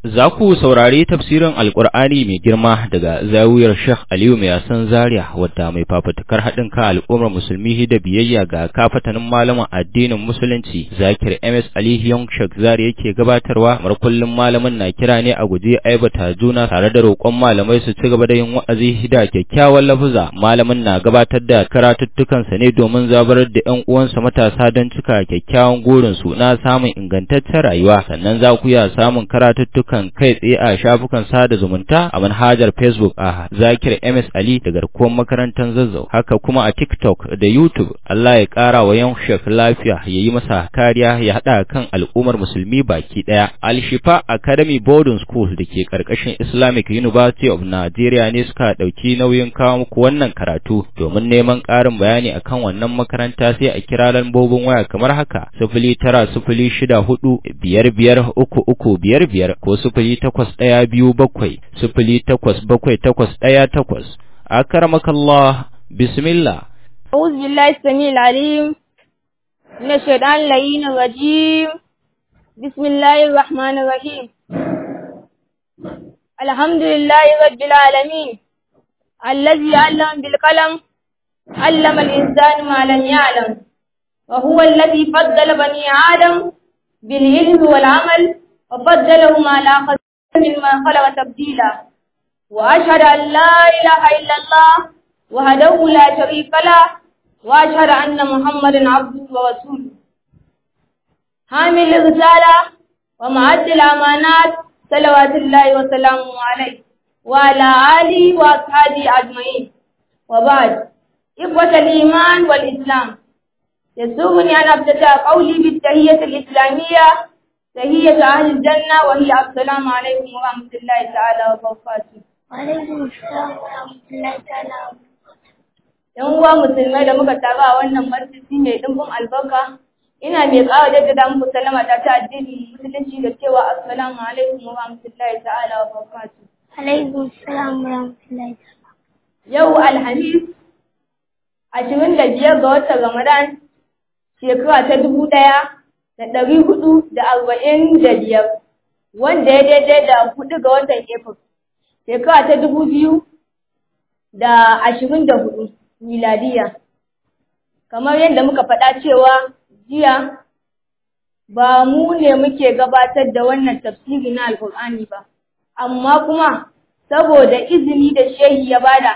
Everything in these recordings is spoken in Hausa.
Za ku saurari tafsirin Alƙur'ani mai girma daga zawiyar Sheikh Aliyu mai yasan Zaria wadda mai fafutukar haɗin kan al'ummar musulmi da biyayya ga kafatanin malaman addinin musulunci Zakir MS Ali Young Sheikh Zaria yake gabatarwa mar kullum malamin na kira ne a guje aibata juna tare da roƙon malamai su ci gaba da yin wa'azi da kyakkyawan lafuza malamin na gabatar da karatuttukansa ne domin zabarar da ƴan uwansa matasa don cika kyakkyawan gurin su na samun ingantaccen rayuwa sannan za ku iya samun karatuttukan kai tsaye a shafukan sada zumunta a manhajar Facebook a Zakir MS Ali da garkuwar makarantar Zazzau haka kuma a TikTok da YouTube Allah ya ƙara wa yan shek lafiya ya yi masa kariya ya haɗa kan al'ummar musulmi baki ɗaya Al-Shifa Academy Boarding School da ke ƙarƙashin Islamic University of Nigeria ne suka ɗauki nauyin kawo muku wannan karatu domin neman ƙarin bayani akan wannan makaranta sai a kira lambobin waya kamar haka sifili tara sifili shida hudu biyar biyar uku uku biyar biyar ko sifili takwas ɗaya biyu bakwai sifili takwas bakwai takwas ɗaya takwas akaramakallah bismillah أعوذ بالله السميع العليم من الشيطان اللعين الرجيم بسم الله الرحمن الرحيم الحمد لله رب العالمين الذي علم بالقلم علم الإنسان ما لم يعلم وهو الذي فضل بني آدم بالعلم والعمل وفضلهم على خلق مما خلق تبديلا وأشهد أن لا إله إلا الله وحده لا شريك له وأشهد أن محمدا عبده ورسوله حامل الرسالة ومعد الأمانات صلوات الله وسلامه عليه وعلى آله وأصحابه أجمعين وبعد إخوة الإيمان والإسلام يسوغني أن أبتدأ قولي بالتهية الإسلامية تهية أهل الجنة وهي السلام عليكم ورحمة الله تعالى وبركاته وعليكم السلام ورحمة الله تعالى ‘Yan uwa musulmai da muka taru a wannan masjidi mai ɗimbin albarka, ina mai ƙara jaddada muku salama ta ta addini musulunci da cewa assalamu alaikum wa rahmatullahi ta'ala wa barakatuh. عليكم السلام ورحمة الله تعالى Yau Alhamis, ashirin da biyar ga watan Ramadan, shekara ta dubu ɗaya da ɗari hudu da arba'in da biyar, wanda ya daidai da hudu ga watan April, shekara ta dubu biyu da ashirin da hudu miladiya. Kamar yadda muka faɗa cewa jiya ba mu ne muke gabatar da wannan tafsiri na Alƙur'ani ba, amma kuma saboda izini da shehi ya bada,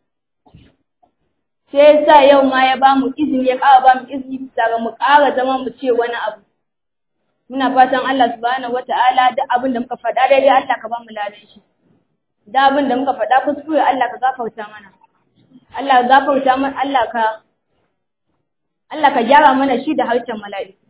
sai sa yau ma ya ba mu izini ya ƙara ba mu izini bisa ga mu ƙara zama mu ce wani abu. Muna fatan Allah subhanahu wata'ala duk abin da muka faɗa daidai Allah ka ba mu ladan shi. Da abin da muka faɗa kuskure Allah ka gafarta mana. Allah ka gafarta mana Allah ka Allah ka gyara mana shi da harshen mala'iku.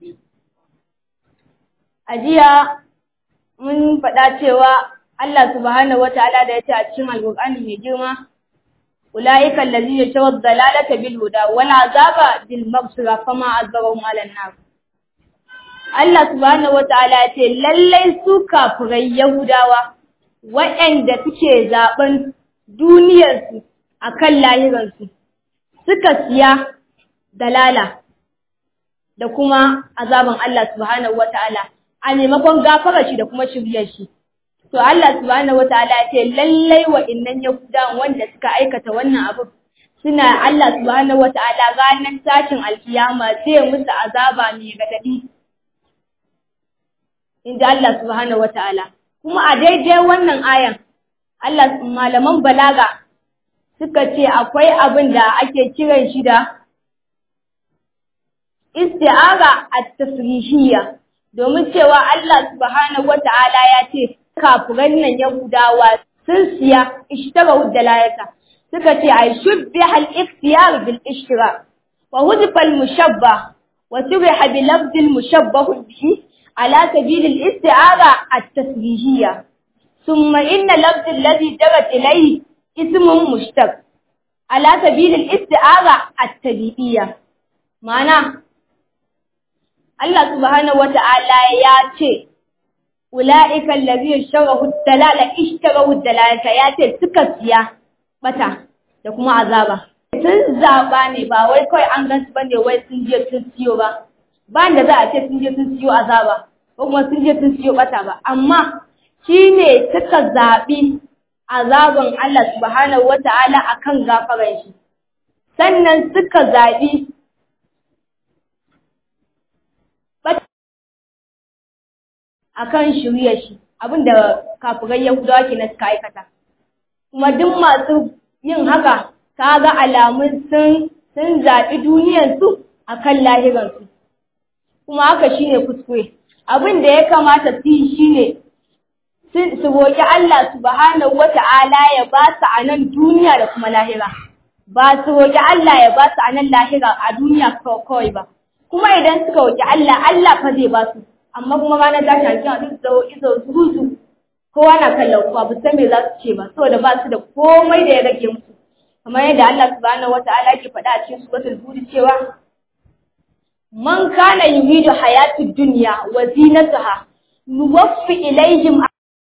A jiya mun faɗa cewa Allah subhanahu wata'ala da ya ce a cikin Alƙur'ani mai girma أولئك الذين اشتروا الضلالة بالهدى والعذاب بالمغفرة فما عذبهم على النار Allah subhanahu wa ta'ala ce lallai su kafirai Yahudawa waɗanda suke zaɓen duniyarsu a kan lahirarsu suka siya dalala da kuma azaban Allah subhanahu wa ta'ala a maimakon gafara shi da kuma shiryar shi. To Allah subhanahu wataala ya ce lallai wa'innan Yahudawan wanda suka aikata wannan abu suna Allah subhanahu wataala ranar tashin alkiyama zai musu azaba mai gadadi. Inda Allah subhanahu wataala. Kuma a daidai wannan ayan Allah malaman balaga suka ce akwai abin da ake kiran shi da isti'ara at-tasrihiyya domin cewa Allah subhanahu wataala ya ce kafiran nan Yahudawa sun siya ishtarahu dalalata suka ce ay shubbiha al-ikhtiyar bil ishtira wa hudfa al-mushabbah wa shubbiha bi lafz al-mushabbah bihi ala sabil al-isti'ara at-tasbihiyya thumma inna lafz alladhi jarat ilayhi ismun mushtaq ala sabil al-isti'ara at-tabi'iyya ma'ana Allah subhanahu wa ta'ala ya ce ula'ika allazi yashrahu dalala ishtarahu dalalata ya ce suka siya bata da kuma azaba sun zaba ne ba wai kawai an gansu bane wai sun je sun siyo ba ba da za a ce sun je sun siyo azaba ko kuma sun je sun siyo bata ba amma shine suka zaɓi azaban Allah subhanahu wata'ala akan gafaran shi sannan suka zaɓi akan shirya shi abinda kafirai Yahudawa ke na suka aikata kuma duk masu yin haka kaga alamun sun sun zaɓi duniyarsu akan lahiransu kuma haka shine kuskure abin da ya kamata su yi shine su roƙi Allah subhanahu wata'ala ya ba su a nan duniya da kuma lahira ba su roƙi Allah ya ba su a nan lahira a duniya kawai ba kuma idan suka roƙi Allah Allah fa zai ba su amma kuma ranar tashi alƙiyama duk da izo zuzu kowa na kallon kuwa ba san me za su ce ba saboda ba su da komai da ya rage musu kamar yadda Allah subhanahu wata'ala ke faɗa a cikin suratul hud cewa man kana yuridu hayatid dunya wa zinataha nuwaffi ilaihim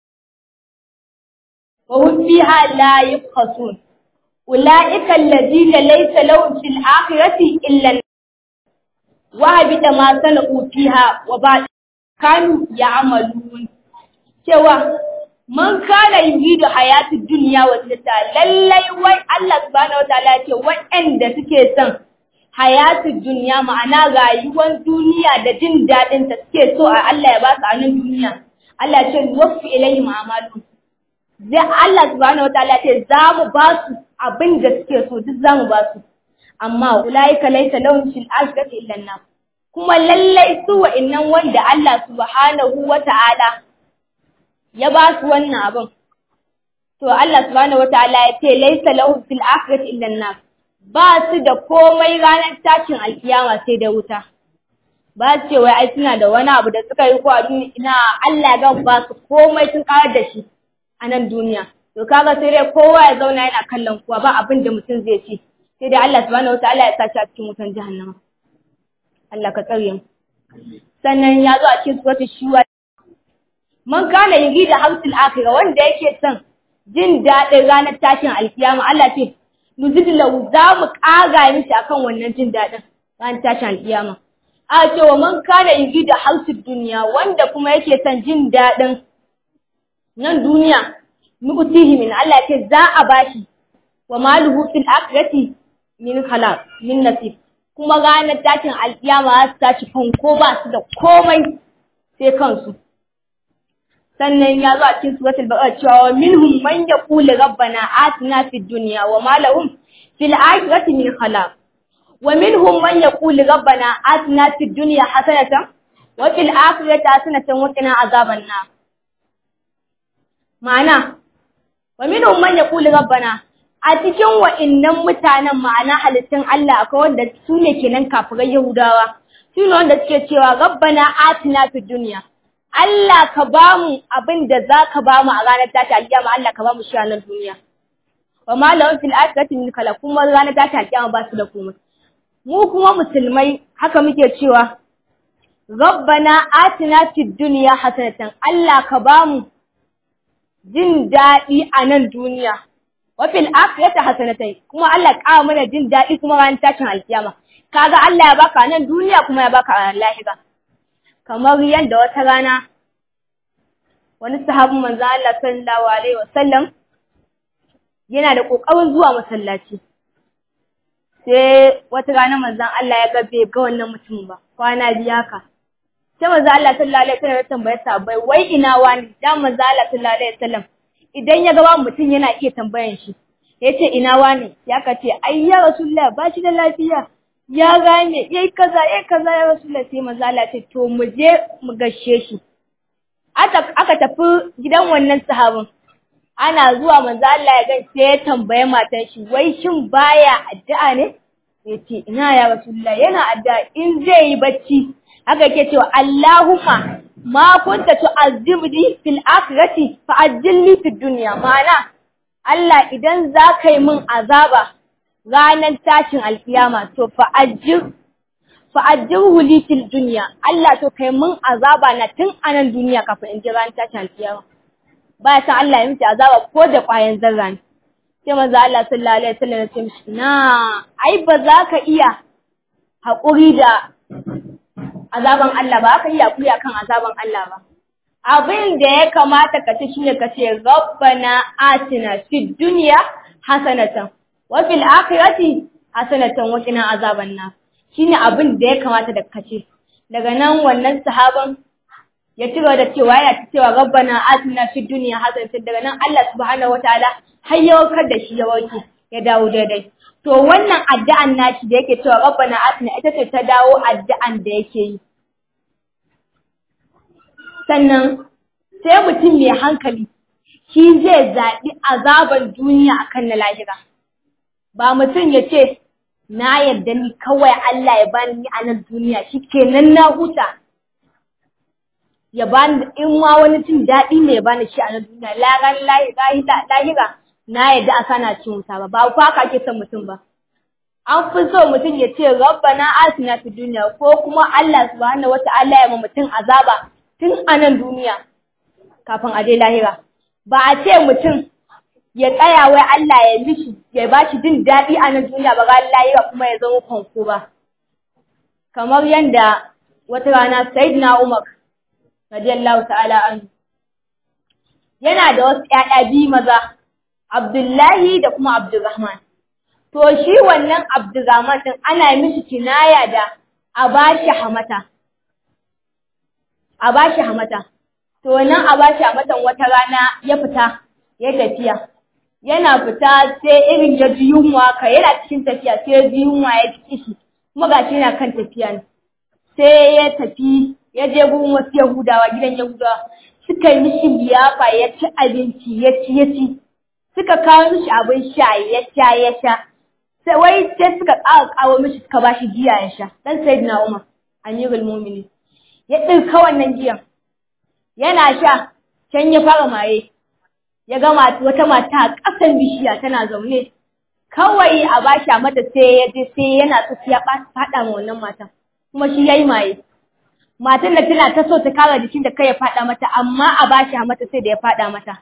وهم فيها لا يبخسون أولئك الذين ليس لهم في الآخرة إلا وهبط ما صنعوا فيها وبعد كانوا يعملون cewa man kana yuridu hayatid dunya wa zinata lallai wai Allah subhanahu wataala ce waɗanda suke son hayatid dunya ma'ana rayuwar duniya da jin daɗin ta suke so a Allah ya ba su a nan duniya Allah ya ce wafi ilayhim a'maluhum zai Allah subhanahu wataala ce za mu ba su abin da suke so duk za mu ba su amma ulaika laysa lahum fil akhirati illa an kuma lallai su wa'annan wanda Allah subhanahu wataala ya ba su wannan abin to Allah subhanahu wataala ya ce laysa lahum fil akhirati illa an ba su da komai ranar tashin alkiyama sai da wuta ba su ce wai ai suna da wani abu da suka yi ko a duniya ina Allah ya ba su komai sun karar da shi a nan duniya. To kaga sai dai kowa ya zauna yana kallon kuwa ba abin da mutum zai ci. Sai dai Allah subhanahu wataala ya sashi a cikin wutan jahannama. Allah ka tsare mu. Sannan ya zo a cikin suratul shuwa. Man kana yuri da hamsul akhirah wanda yake son jin daɗin ranar tashin alkiyama Allah ce nuzid lahu za mu ƙaga mishi akan wannan jin daɗin ranar tashin alkiyama. A ce wa man kana yuri da hamsul duniya wanda kuma yake son jin daɗin nan duniya nu'tihi min Allah ce za a bashi wa maluhu fil akhirati min khalaq min nasib kuma ranar tashin alkiyama za su tashi fanko ba su da komai sai kansu sannan ya zo a cikin suratul baqara cewa minhum man yaqulu rabbana atina fid dunya wa ma lahum fil akhirati min khalaq wa minhum man yaqulu rabbana atina fid dunya hasanatan wa fil akhirati hasanatan wa qina azaban nar ma'ana wa minhum man yaqulu rabbana a cikin wa'innan mutanen ma'ana halittun Allah akwai wanda su ne kenan kafirai Yahudawa su ne wanda suke cewa rabbana atina fid dunya Allah ka ba mu abin da za ka ba mu a ranar tashi alƙiyama Allah ka ba mu shi a nan duniya wa ma lahum fil akhirati min kala kuma ranar tashi alƙiyama ba su da komai mu kuma musulmai haka muke cewa rabbana atina fid dunya hasanatan Allah ka ba mu jin daɗi a nan duniya wa fil akhirati hasanatai kuma Allah ƙara mana jin daɗi kuma ranar tashin alkiyama kaga Allah ya baka nan duniya kuma ya baka a lahira kamar yadda wata rana wani sahabin manzo Allah sallallahu alaihi wasallam yana da kokarin zuwa masallaci sai wata rana manzon Allah ya ga bai ga wannan mutum ba kwana biya ka sai manzo Allah sallallahu alaihi wasallam ya tambaye sahabbai wai ina wani dan manzo Allah sallallahu alaihi wasallam idan ya ga mutum yana iya tambayan shi yace ina wani ya ka ce ai ya rasulullah ba shi da lafiya ya gane yayi kaza yayi kaza ya rasulullah sai manzo Allah ce to mu je mu gashe shi aka aka tafi gidan wannan sahabin ana zuwa manzo Allah ya gan sai ya tambaye matan shi wai shin baya addu'a ne yace ina ya rasulullah yana addu'a in zai yi bacci haka yake cewa Allahumma ma kunta tu'azzibni fil akhirati fa'ajjilni fid dunya ma'ana Allah idan za ka yi min azaba ranar tashin alkiyama to fa'ajjir fa'ajjirhu li fil dunya Allah to kai min azaba na tun anan duniya kafin in ji ranar tashin alkiyama ba san Allah ya miki azaba ko da ƙwayan zarra ne sai manzo Allah sallallahu alaihi wasallam ya ce mishi na ai ba za ka iya haƙuri da azaban Allah ba aka iya kuya kan azaban Allah ba abin da ya kamata ka ci shine ka ce rabbana atina fid dunya hasanatan wa fil akhirati hasanatan wa qina azaban nar shine abin da ya kamata da ka ce daga nan wannan sahaban ya ci gaba da cewa yana cewa rabbana atina fid dunya hasanatan daga nan Allah subhanahu wataala har ya warkar da shi ya warke ya dawo daidai to wannan addu'an nashi da yake cewa rabbana atina ita ce ta dawo addu'an da yake yi sannan sai mutum mai hankali shi zai zaɓi azaban duniya akan na lahira ba mutum ya ce na yarda ni kawai Allah ya bani ni a nan duniya shi kenan na huta ya bani in ma wani cin daɗi ne ya bani shi a nan duniya laran lahira na yarda a sana cin wuta ba ba kwa ka ke son mutum ba an fi so mutum ya ce rabbana atina fi duniya ko kuma Allah subhanahu wata'ala ya ma mutum azaba tun a nan duniya kafin a je lahira ba a ce mutum ya tsaya wai Allah ya mishi ya ba shi jin daɗi a nan duniya ba ran lahira kuma ya zama fanko ba kamar yadda wata rana sayyidina Umar radiyallahu ta'ala anhu yana da wasu ƴaƴa biyu maza Abdullahi da kuma Abdulrahman to shi wannan Abdulrahman din ana mishi kinaya da abashi hamata abashi hamata to nan abashi hamatan wata rana ya fita ya tafiya yana fita sai irin ya ji yunwa ka yana cikin tafiya sai ya ji yunwa ya ji kishi kuma gashi yana kan tafiya ne sai ya tafi ya je gurin wasu Yahudawa gidan Yahudawa suka yi mishi liyafa ya ci abinci ya ci ya ci suka kawo mishi abin sha ya sha ya sha sai wai sai suka ƙara kawo mishi suka ba shi giya ya sha dan sayyidina Umar amirul mu'minin ya ɗauka wannan giyan yana sha can ya fara maye ya ga wata mata a ƙasan bishiya tana zaune kawai a bashi a mata sai ya je sai yana so ya faɗa ma wannan matan kuma shi yayi maye matan da tana ta so ta kara jikin da kai ya faɗa mata amma a bashi a mata sai da ya faɗa mata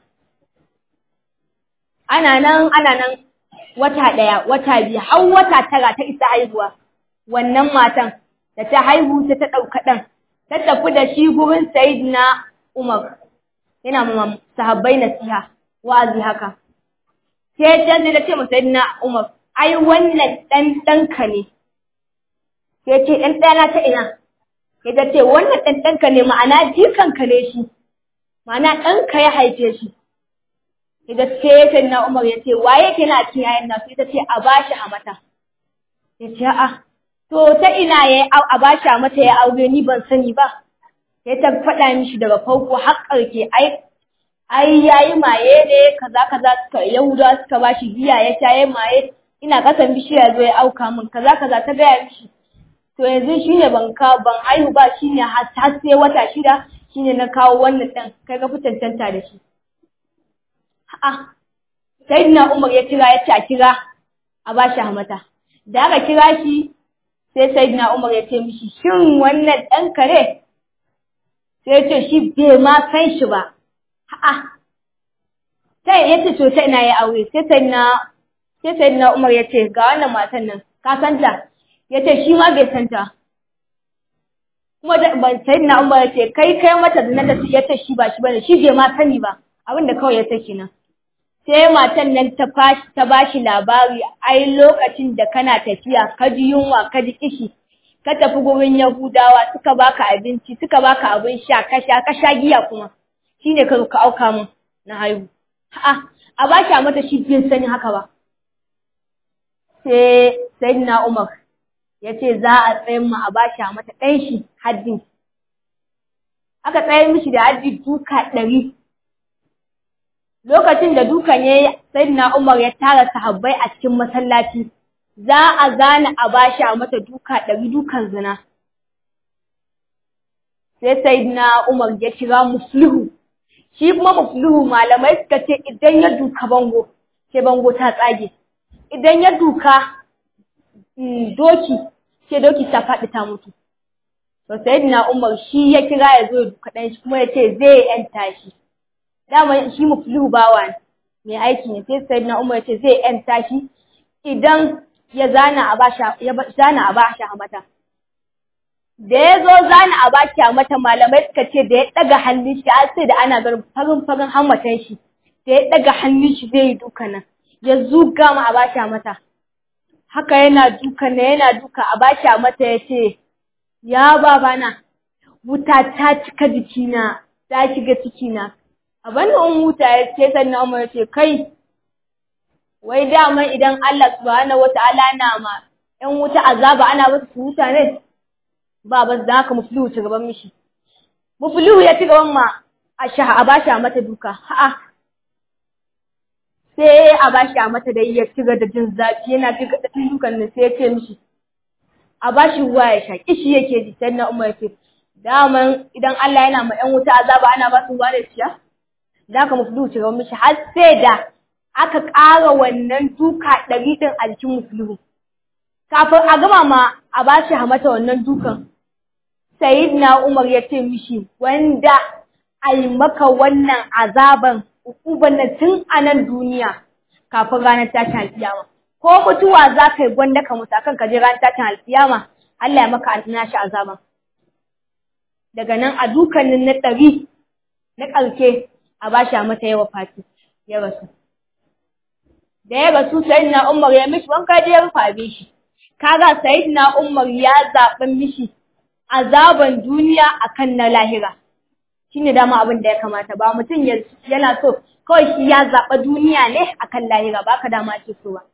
ana nan ana nan wata ɗaya wata biyu har wata tara ta isa haihuwa wannan matan da ta haihu sai ta ɗauka ɗan ta tafi da shi gurin sayidina Umar yana ma sahabbai nasiha wa'azi haka sai ta je da ce masa sayidina Umar ai wannan ɗan ɗanka ne sai ce ɗan ɗana ta ina sai ta ce wannan ɗan ɗanka ne ma'ana jikanka ne shi ma'ana ɗanka ya haife shi Ida sai ya na Umar ya ce waye ke na cikin yayin nasu ita ce a bashi a mata. Ya ce a'a to ta ina ya a bashi a mata ya aure ni ban sani ba. Sai ta faɗa mishi daga farko har ƙarke ai ai yayi maye ne kaza kaza suka Yahuda suka bashi giya ya sha yayi maye ina kasan bishiya zo ya auka min kaza kaza ta gaya mishi. To yanzu shine ban ka ban haihu ba shine har sai wata shida shine na kawo wannan ɗan kai ka fi cancanta da shi. A'a, Sayyidina Umar ya kira ya ce a kira a ba shi hamata. Da aka kira shi sai Sayyidina Umar ya ce mishi shin wannan ɗan kare? Sai ya ce shi bai ma san shi ba. A'a. Sai ya ce to ta ina ya aure sai Sayyidina sai Sayyidina Umar ya ce ga wannan matan nan ka san ta? Ya ce shi ma bai san ta. Kuma da ban Sayyidina Umar ya ce kai kai mata da nan ya ce shi ba shi bane shi bai ma sani ba. Abin da kawai ya saki nan. sai matan nan ta ta bashi labari ai lokacin da kana tafiya ka ji yunwa ka ji kishi ka tafi gurin Yahudawa suka baka abinci suka baka abin sha ka sha ka sha giya kuma shine ka ka auka mun na haihu a'a a bashi a mata shi bai sani haka ba sai sayyidina Umar ya ce za a tsayin mu a bashi a mata ɗan shi haddin aka tsayar mishi da haddi duka ɗari lokacin da dukan ya sayyidina Umar ya tara sahabbai a cikin masallaci za a zana a bashi a mata duka ɗari dukan zina sai sayyidina Umar ya kira muslihu shi kuma muslihu malamai suka ce idan ya duka bango sai bango ta tsage idan ya duka doki sai doki ta faɗi ta mutu to sayyidina Umar shi ya kira ya zo ya duka ɗan shi kuma ya ce zai yanta shi dama shi muflihu bawa ne mai aiki ne sai sayyidina Umar ya ce zai yanta shi idan ya zana a bashi ya zana a bashi a mata da ya zo zana a baki a mata malamai suka ce da ya ɗaga hannun shi har sai da ana ganin farin farin hammatan shi da ya ɗaga hannun shi zai yi duka nan ya zuga mu a baki a mata haka yana duka na yana duka a baki a mata ya ce ya babana wuta ta cika jikina ta shiga cikina a bani in wuta ya ce sannan umar ya ce kai wai dama idan Allah subhanahu wata'ala na ma ‘yan wuta azaba ana basu su wuta ne ba ba da haka muflihu ci gaban mishi muflihu ya ci gaban ma a shaha a bashi a mata duka ha'a sai a bashi a mata da ya ci da jin zafi yana ci da dukan ne sai ya ce mishi a bashi ruwa ya sha kishi yake ji sai na umar ya ce daman idan Allah yana ma ‘yan wuta azaba ana ba su ruwa da shiya da haka muflihu ci gaban mishi har sai da aka ƙara wannan duka ɗari ɗin a jikin muflihu kafin a gama ma a ba shi mata wannan dukan na Umar ya ce mishi wanda ai maka wannan azaban ukuban na tun a nan duniya kafin ranar tashin alfiyama ko mutuwa za ka yi gwanda ka mutu akan ka je ranar tashin alfiyama Allah ya maka nashi azaban daga nan a dukanin na ɗari na ƙarshe a ba shi mata yawa fati ya rasu da ya rasu na Umar ya mishi wanka je ya rufa shi kaga sayyidina Umar ya zaɓi mishi azaban duniya akan na lahira shine dama abin da ya kamata ba mutum yana so kawai shi ya zaɓa duniya ne akan lahira baka dama ake so ba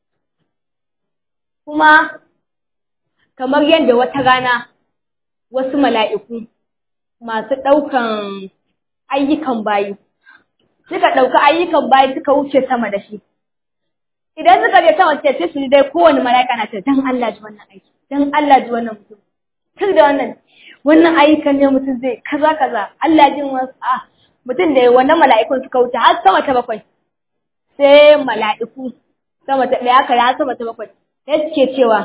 kuma kamar yadda wata rana wasu mala'iku masu ɗaukan ayyukan bayi suka ɗauki ayyukan bayi suka wuce sama da shi idan suka je sama ce sai su dai kowane mala'ika na ce dan Allah ji wannan aiki dan Allah ji wannan mutum tun da wannan wannan ayyukan ne mutum zai kaza kaza Allah jin wasu a mutum da wannan mala'ikun suka wuce har sama ta bakwai sai mala'iku sama ta ɗaya aka har sama ta bakwai sai suke cewa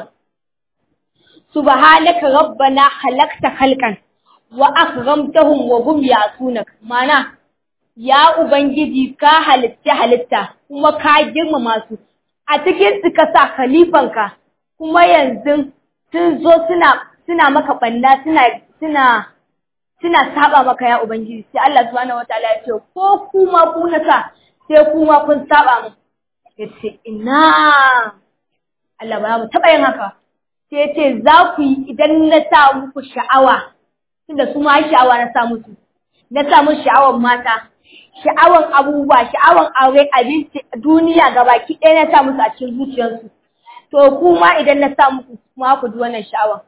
subhanaka rabbana khalaqta khalqan wa akramtahum wa hum yasunak mana ya ubangiji ka halitta halitta kuma ka girmama su a cikin su ka sa khalifanka kuma yanzu sun zo suna suna maka banda suna suna suna saba maka ya ubangiji sai Allah subhanahu wataala ya ce ko kuma ku na sa sai kuma kun saba mu yace ina Allah ba mu taba yin haka sai yace za ku yi idan na sa muku sha'awa tunda su ma sha'awa na sa musu na sa musu sha'awar mata sha'awan abubuwa, sha'awan aure, abinci, duniya gabaki ɗaya na sa musu a cikin zuciyarsu. To kuma idan na sa muku kuma ku ji wannan sha'awan.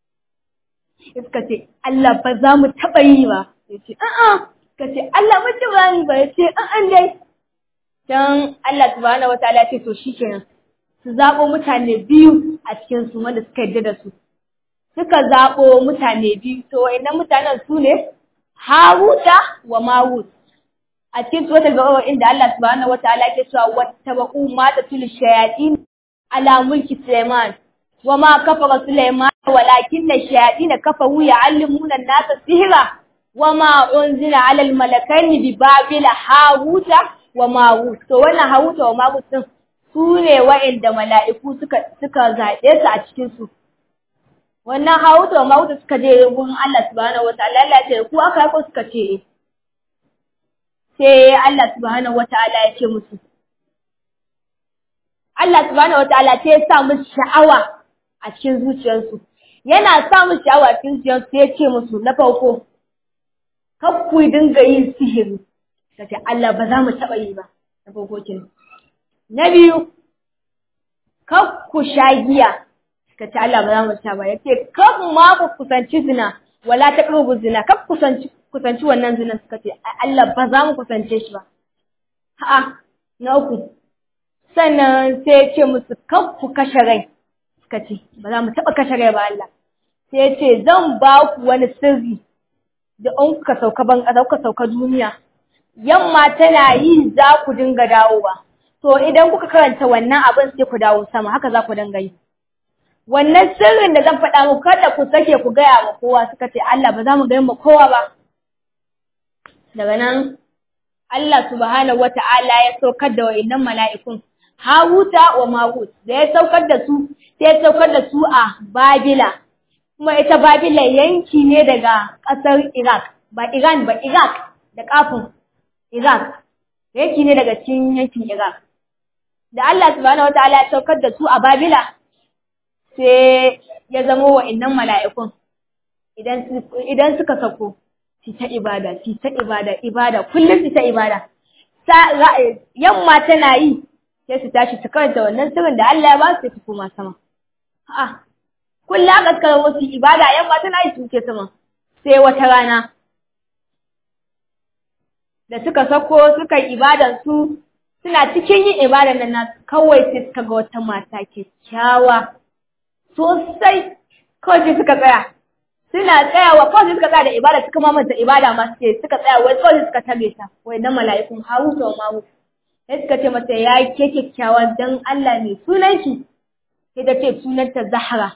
Suka ce, Allah ba za mu taɓa yi ba. Ya ce, a'a, suka ce, Allah ba ci ba ni ba. Ya ce, a'a dai. Dan Allah subhanahu wataala ce to shikenan. Su zaɓo mutane biyu a cikin su wanda suka yarda da su. Suka zaɓo mutane biyu, to wa'annan mutanen su ne Haruta wa Marut. a cikin suratul baqara inda Allah subhanahu wataala ke cewa wattabaqu ma tatul shayatin ala mulki Sulaiman wama kafara Sulaiman walakinna shayatin kafaru ya'allimuna an-nasa sihra wama unzila ala al-malakaini bi babila haruta wa marut to wannan haruta wa marut din su ne wa'inda mala'iku suka suka zaɓe su a cikin su wannan haruta wa marut suka je gurin Allah subhanahu wataala Allah ya ce ku aka ko suka ce eh sai Allah subhanahu wata'ala ya ce musu Allah subhanahu wata'ala sai ya sa musu sha'awa a cikin zuciyarsu yana sa musu sha'awa a cikin zuciyarsu sai ya ce musu na farko kar ku dinga yin sihiri kace Allah ba za mu taɓa yi ba na farko kenan na biyu kar ku sha giya kace Allah ba za mu sha ba yace kar ma ku kusanci zina wala taqrabu zina kar kusanci kusanci wannan zinan suka ce Allah ba za mu kusance shi ba a'a na uku sannan sai ya ce musu kan ku kashe rai suka ce ba za mu taɓa kashe rai ba Allah sai ya ce zan ba ku wani sirri da an kuka sauka ban ƙasa kuka sauka duniya yamma tana yi za ku dinga dawowa to idan kuka karanta wannan abin sai ku dawo sama haka za ku dinga yi wannan sirrin da zan faɗa muku kada ku sake ku gaya ma kowa suka ce Allah ba za mu gaya ma kowa ba daga nan Allah subhanahu wata'ala ya saukar da wa'annan mala'ikun Hawuta wa Marut da ya saukar da su sai ya saukar da su a Babila kuma ita Babila yanki ne daga ƙasar Iraq ba Iran ba Iraq da kafin Iraq yanki ne daga cikin yankin Iraq da Allah subhanahu wataala ya saukar da su a Babila sai ya zama wa'annan mala'ikun idan idan suka sako su ta ibada su ta ibada ibada kullum su ta ibada yamma tana yi sai su tashi su karanta wannan sirrin da Allah ya ba su su koma sama a'a kullum aka suka wasu ibada yamma tana yi su ke sama sai wata rana da suka sako suka yi ibadan su suna cikin yin ibadan nan na kawai sai suka ga wata mata kyakkyawa sosai kawai sai suka tsaya suna tsayawa kawai sai suka tsaya da ibada suka mamanta ibada ma suke suka tsaya wai kawai suka tabe ta wai na mala'ikun haru da mamu sai suka ce mata ya ke kyakkyawa dan Allah ne sunan ki sai ta ce sunanta Zahra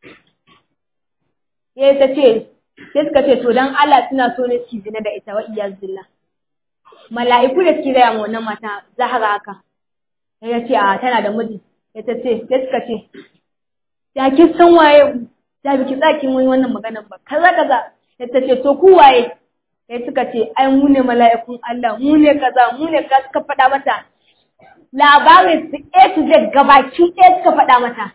sai ta ce sai suka ce to dan Allah suna so ne ki zina da ita wa iyaz billah mala'iku da suke gaya wannan mata Zahra haka sai ta ce a tana da miji sai ta ce sai suka ce ya ki san waye da biki tsakin wani wannan maganar ba kaza kaza sai ta ce to ku waye sai suka ce ai mu ne mala'ikun Allah mu ne kaza mu ne kaza suka faɗa mata labarin su A to Z gabaki ɗaya suka faɗa mata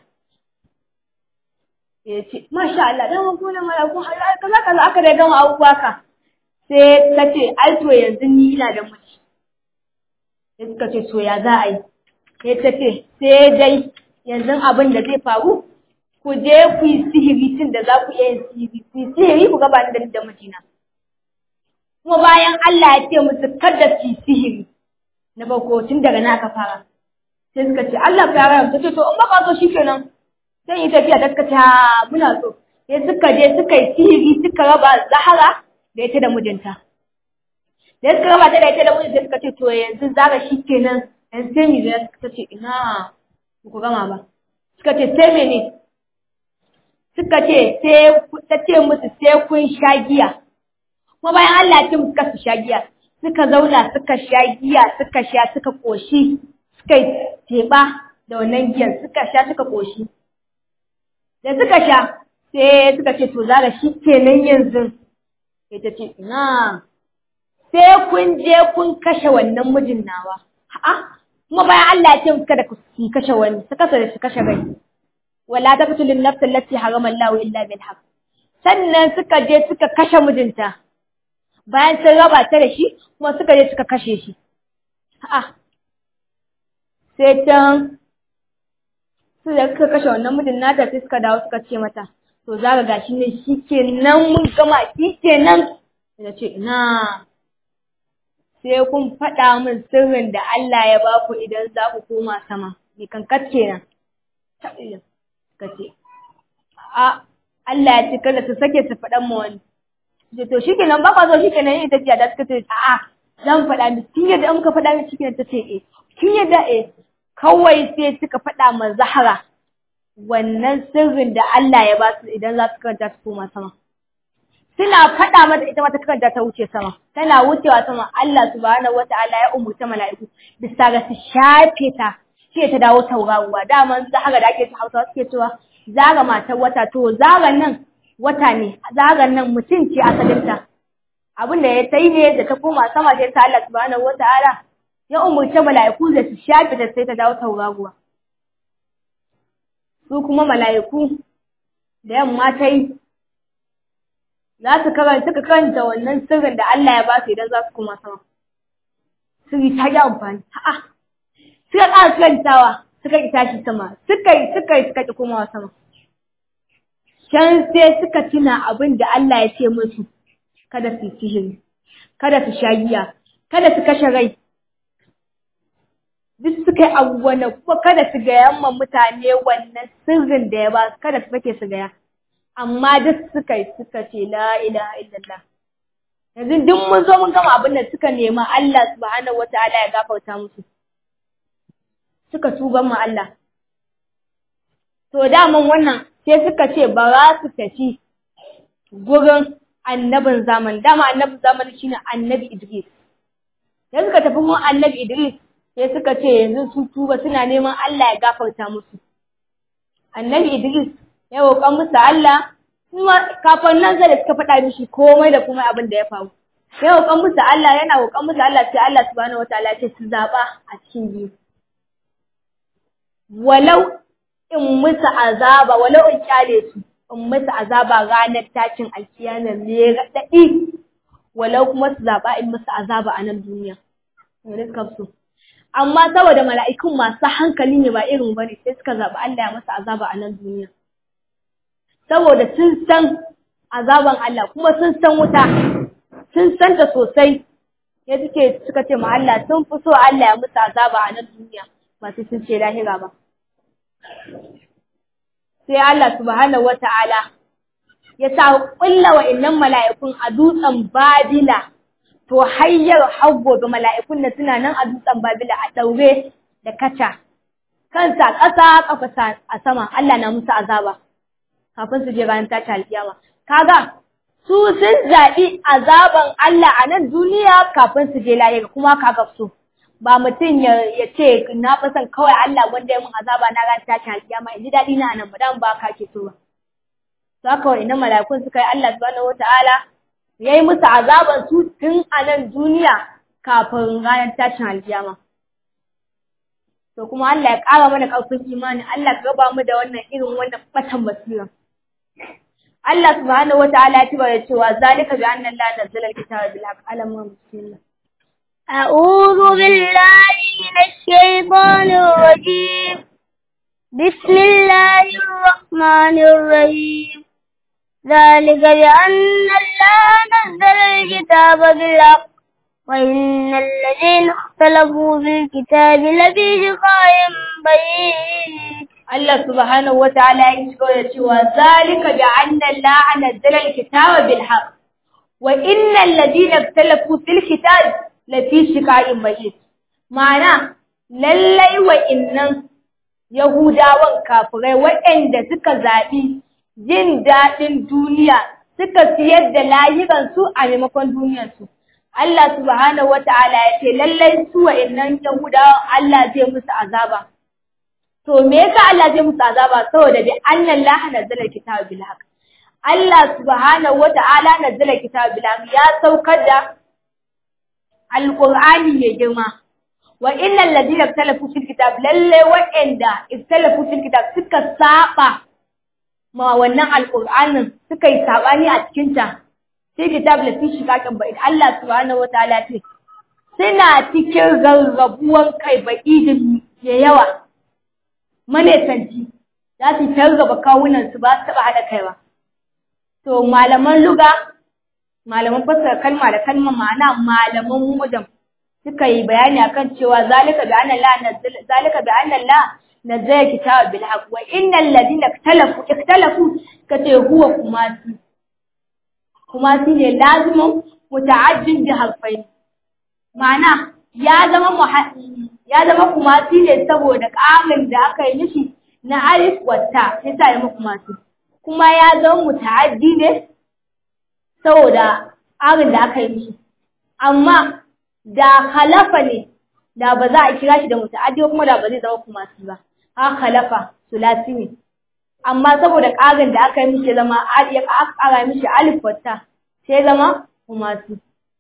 ya ce masha Allah dan mu ne mala'ikun Allah kaza kaza aka dai gama abubuwa ka sai ta ce ai to yanzu ni ina da miji sai suka ce to ya za a yi sai ta ce sai dai yanzu abin da zai faru ku je ku yi sihiri tun da za ku iya yin sihiri ku yi sihiri ku gaba da da mijina kuma bayan Allah ya ce musu kada su yi sihiri na farko tun daga na aka fara sai suka ce Allah ya fara ta ce to in baka so shikenan sai yi tafiya ta suka ce muna so sai suka je suka yi sihiri suka raba Zahara da ita da mijinta da suka raba ta da ita da mijinta suka ce to yanzu zara shikenan yanzu sai mi zai suka ce ina ku gama ba suka ce sai mene suka ce sai ta ce musu sai kun sha giya kuma bayan Allah ya ce musu su sha giya suka zauna suka sha giya suka sha suka koshi suka yi teba da wannan giyan suka sha suka koshi da suka sha sai suka ce to zara shi kenan yanzu sai ta ce ina sai kun je kun kashe wannan mijin nawa a'a kuma bayan Allah ya ce musu kada ku kashe wani su kasa da su kashe rai wala taqtulu an-nafs allati harama Allahu illa bil haqq sannan suka je suka kashe mijinta bayan sun raba ta da shi kuma suka je suka kashe shi a'a sai can su da suka kashe wannan mijin nata sai suka dawo suka ce mata to za ga gashi ne shikenan mun gama shikenan da ce ina sai kun faɗa min sirrin da Allah ya ba ku idan za ku koma sama ni kankat kenan ka ce, A, Allah ya ce kada su sake su faɗan ma wani. Da to shi kenan ba zo shi kenan yin tafiya da suka ce, a'a, zan faɗa mi, kin yadda muka faɗa mi cikin ta ce, e, kin yadda e, kawai sai suka faɗa ma Zahara wannan sirrin da Allah ya ba su idan za su karanta su koma sama. Suna faɗa mata ita mata karanta ta wuce sama, tana wucewa sama Allah subhanahu wata'ala ya umurta mala'iku bisa ga su shafe ta sai ta dawo tauraruwa daman zaga da ake hausa suke cewa zaga matar wata to zagan nan wata ne zagan nan mutum ce asalinta abin da ya tai ne da ta koma sama sai ta Allah subhanahu wataala ya umurce mala'iku da su shafe ta sai ta dawo tauraruwa su kuma mala'iku da yamma ta yi za su karanta suka karanta wannan sirrin da Allah ya ba su idan za su koma sama sirri ta yi amfani a'a suka ƙara karantawa suka ƙi tashi sama suka yi suka yi suka ƙi komawa sama can sai suka tuna abin da Allah ya ce musu kada su sihiri kada su sha giya kada su kashe rai duk suka yi abubuwan kuma kada su gaya ma mutane wannan sirrin da ya ba kada su fake su gaya amma duk suka yi suka ce la ilaha illallah yanzu duk mun zo mun gama abin da suka nema Allah subhanahu wataala ya gafarta musu suka tuban mu Allah. To daman wannan sai suka ce ba za su tafi gurin annabin zaman, dama annabin zaman shine annabi Idris. Sai suka tafi gurin annabi Idris sai suka ce yanzu su tuba suna neman Allah ya gafarta musu. Annabi Idris ya roƙa musu Allah kuma kafin nan sai da suka faɗa mishi komai da kuma abin da ya faru sai roƙon musu Allah yana roƙon musu Allah sai Allah subhanahu wataala ya ce su zaɓa a cikin biyu walau in musu azaba walau in kyale su in musu azaba ranar tashin alkiyama me raɗaɗi walau kuma su zaɓa in musu azaba a nan duniya wani suka so amma saboda mala'ikun masu hankali ne ba irin bane sai suka zaɓi Allah ya masa azaba a nan duniya saboda sun san azaban Allah kuma sun san wuta sun san ta sosai ya suke suka ce ma Allah sun fi so Allah ya musu azaba a nan duniya ba sai sun ce lahira ba sai Allah subhanahu wata'ala ya sa kulla wa'annan mala'ikun a dutsen Babila to hayyar har gobe mala'ikun nan suna nan a dutsen Babila a daure da kaca kansa ƙasa ƙafa a sama Allah na musu azaba kafin su je ranar tashi alkiyama kaga su sun zaɓi azaban Allah a nan duniya kafin su je lahira kuma kaga su ba mutum ya ce na fi son kawai Allah wanda ya mun azaba na ran tashin alkiyama in ji daɗi na nan ba dan ba ka ke so ba to haka wa'annan mala'ikun suka yi Allah subhanahu wataala ya yi musu azaban su tun a nan duniya kafin ranar tashin alkiyama to kuma Allah ya ƙara mana ƙarfin imani Allah ka raba mu da wannan irin wannan batan basira Allah subhanahu wataala ya tiba da cewa zalika bi anna Allah nazzala al-kitaba bil haqq alamun bismillah أعوذ بالله من الشيطان الرجيم بسم الله الرحمن الرحيم ذلك بأن الله نزل الكتاب بالحق وإن الذين اختلفوا في الكتاب لفي شقاء بعيد Allah subhanahu wataala ya shigo da cewa zalika bi anna Allah nazzala al-kitaba bil haqq wa innal ladina ikhtalafu fil kitab lafi shiqa'in bayyin ma'ana lallai wa innan yahudawan kafirai waɗanda suka zaɓi jin daɗin duniya suka siyar da layukansu a maimakon duniyarsu Allah subhanahu wata'ala ya ce lallai su wa innan yahudawan Allah zai musu azaba to me yasa Allah zai musu azaba saboda bi annan la nazzala kitaba bil haqq Allah subhanahu wata'ala nazzala kitaba bil haqq ya saukar da alqur'ani mai girma wa innal ladina ikhtalafu fil kitab lalle wa'anda ikhtalafu fil kitab suka saba ma wannan alqur'anin suka yi sabani a cikin ta sai kitab la fi shikakin bai Allah subhanahu wataala ce suna cikin rarrabuwan kai ba'idin ya yawa manesanci za su targaba kawunan su ba su taba hada kai ba to malaman luga malaman fassara kalma da kalma ma'ana malaman mudam suka yi bayani akan cewa zalika bi anna la zalika bi anna la nazzala kitaba bil haqq wa innal ladina ikhtalafu ikhtalafu kace huwa kumasi kumasi ne lazimin muta'addin bi harfain ma'ana ya zama ya zama kumasi ne saboda ƙarin da aka yi mishi na alif wata sai sa ya kumasi kuma ya zama muta'addi ne saboda ƙarin da aka yi mishi amma da khalafa ne da ba za a kira shi da muta'addi kuma da ba zai zama kumasi ba ha khalafa sulasi ne amma saboda ƙarin da aka yi mishi zama ya ƙara mishi alif wata sai zama kumasi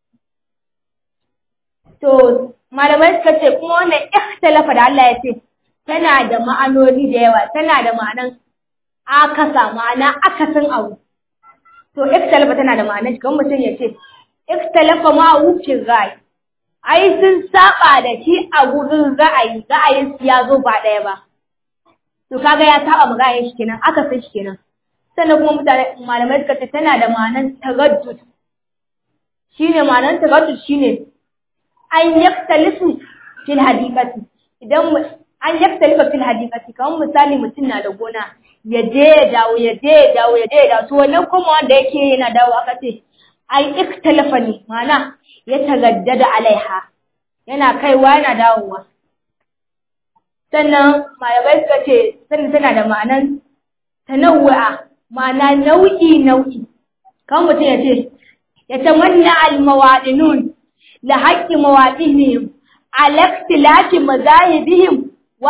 to malamai suka ce kuma wannan ikhtalafa da Allah ya ce tana da ma'anoni da yawa tana da ma'anan akasa ma'ana akasin abu to ikhtalafa tana da ma'anan shi kamar mutum ya ce ikhtalafa ma wucin ra'ayi ai sun saba da shi a gurin ra'ayi ra'ayin su ya zo ba ɗaya ba to kaga ya saba ma ra'ayin shi kenan akasin shi kenan sannan kuma mutane malamai suka ce tana da ma'anan tagaddud shine ma'anan tagaddud shine an yaktalifu fil hadikati idan an yaktalifa fil hadikati kamar misali mutum na da gona ya je ya dawo ya je ya dawo ya je ya dawo to wannan kuma wanda yake yana dawo aka ce ai iktalafa ne mana ya tagaddada alaiha yana kaiwa yana dawowa sannan malamai suka ce sannan tana da ma'anan tanawwa ma'ana nau'i nau'i kamar mutum ya ce ya tamanna al-mawadinun لحق مواطنهم على اختلاف مذاهبهم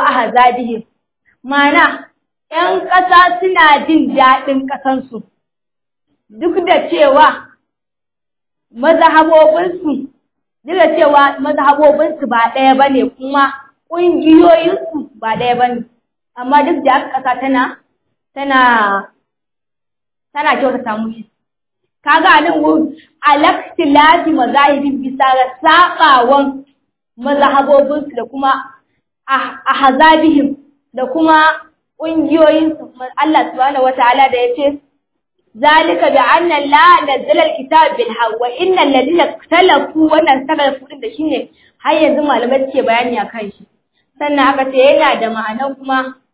وأحزابهم معنى ‘yan ƙasa suna jin daɗin ƙasansu, duk da cewa mazhabobinsu duk da cewa mazhabobinsu ba ɗaya ba ne kuma ƙungiyoyinsu ba ɗaya ba ne amma duk da aka ƙasa tana tana tana kyautata mushi kaga nan wurin alaktilati mazahibin bisa ga saɓawan mazhabobinsu da kuma a hazabihim da kuma ƙungiyoyinsu Allah subhanahu wata'ala da ya ce zalika bi anna la nazzala alkitab bil haqq wa inna alladhina ikhtalafu wannan sakalafu din da shine har yanzu malamai suke bayani akan shi sannan aka ce yana da ma'anan kuma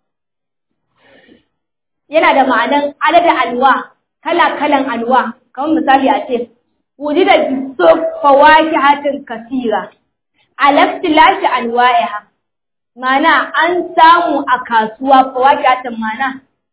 yana da ma'anan adada alwa kala kalan alwa kamar misali a ce wujida biso fawakihatin kasira alaftilashi alwa'iha mana an samu a kasuwa fawakihatin mana